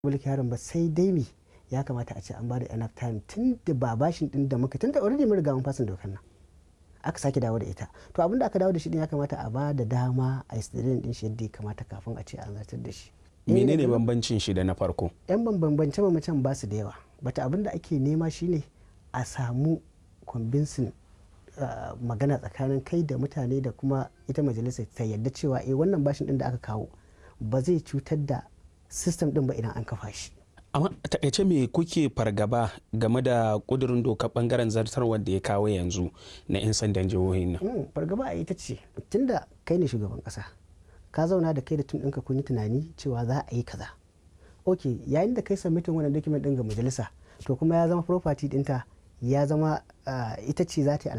mulki harin ba sai dai me ya kamata a ce an bada enough time tun da ba bashin din da muka tun da already mun riga mun fasin dokar nan aka sake dawo da ita to abin da aka dawo da shi din ya kamata a ba da dama a yi din shi yadda ya kamata kafin a ce an zartar da shi menene bambancin shi da na farko yan bambance bambancen ba su da yawa bata abin da ake nema shine a samu convincing magana tsakanin kai da mutane da kuma ita majalisar ta yadda cewa eh wannan bashin din da aka kawo ba zai cutar da system din ba idan an kafa shi amma a takaice me kuke fargaba game da kudurin doka bangaren zartarwar da ya kawo yanzu na 'yan sandan jihohin nan fargaba a ita ce tunda kai ne shugaban kasa ka zauna da kai da tun ɗinka kun yi tunani cewa za a yi kaza ok yayin da kai submitin wannan document ɗin ga majalisa to kuma ya zama property ɗinta ya zama ita ce za ta yi